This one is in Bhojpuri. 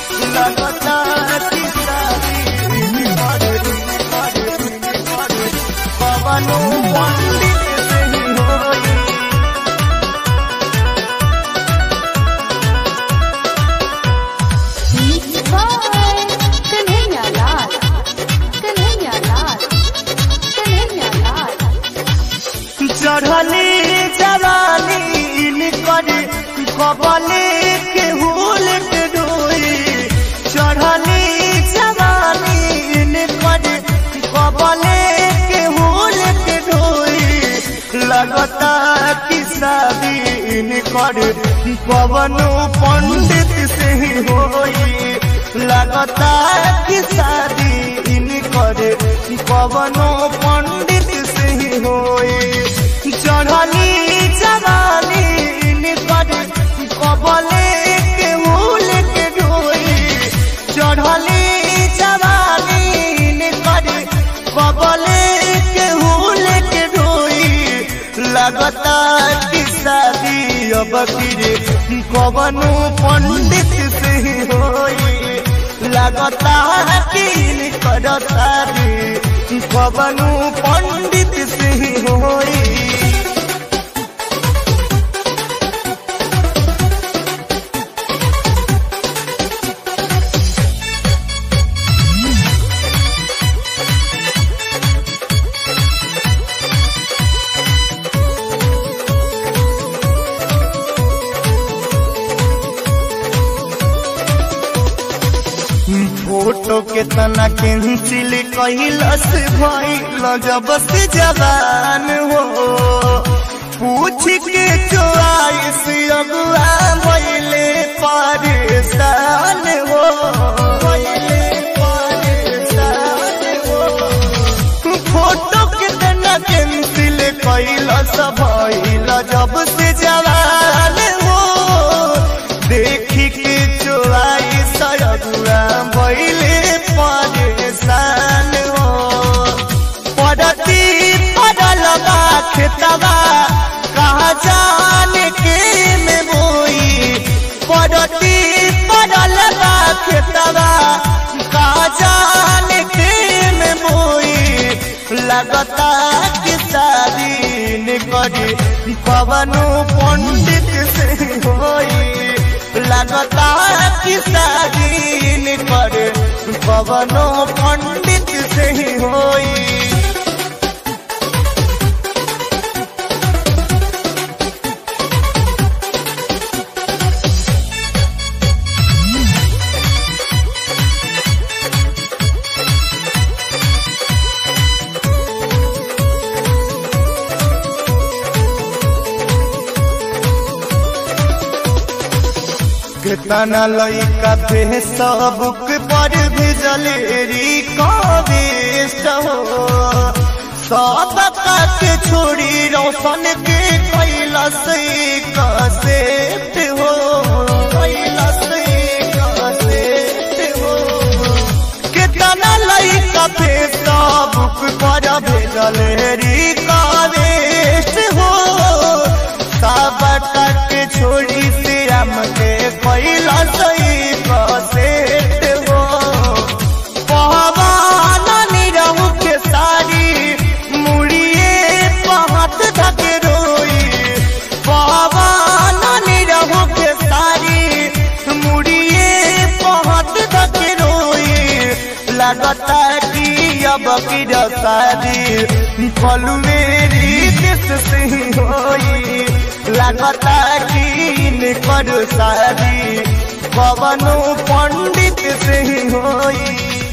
लगता कि शादी निकट निकट निकट कवनो पंडित से ही होई Bye. Kanhaiya Lal. Kanhaiya Lal. Kanhaiya Lal. चढ़ली जवानी निकर कबले के हुल के डोई चढ़ली जवानी निकर कबले के हुल के डोई लगता कि शादी निकर पवनो पंडित से ही होई लगता कि शादी निकर पवनो पंडित से ही होई चढ़ली जवानी निकट कबले के मूल के ढोई चढ़ली जवानी निकट कबले के मूल के ढोई लगता कि शादी अब फिर कवनो पंडित से ही होई लगता कि निकट शादी कवनो पंडित से ही होई फोटो के तना कैंसिल कैलस भइल जब से जवान हो पूछ के चोआइस अगुआ भइले परेशान हो भइले परेशान हो फोटो के तना कैंसिल कैलस भइल जब से जवान हो देखी के चोआई सयगुआ भइले परेशान हो पड़ती पड़ल बा खेतवा कहाँ जाने के में बोई पड़ती पड़ल बा खेतवा कहाँ जाने के में बोई लगता कि शादी निकट पवनो पंडित से होई लगता कि शादी निकट पवनो पंडित से ही होई कितना लइका पे सबक पर भेजलेरी कवेस्ट हो सब के छोड़ी रोशन के कैलस कसेट हो कैलस कसेट हो कितना लइका पे सबक पर भेजलेरी कवेस्ट हो सब के छोड़ी श्याम के कैला सही कसेट हो पहवान निरहु के सारी मुड़िए पहत धक रोई पहवान निरहु के सारी मुड़िए पहत धक रोई लगता कि अब की शादी फलू मेरी किस से ही होई लगता कि निकट शादी पवनो पंडित से ही होई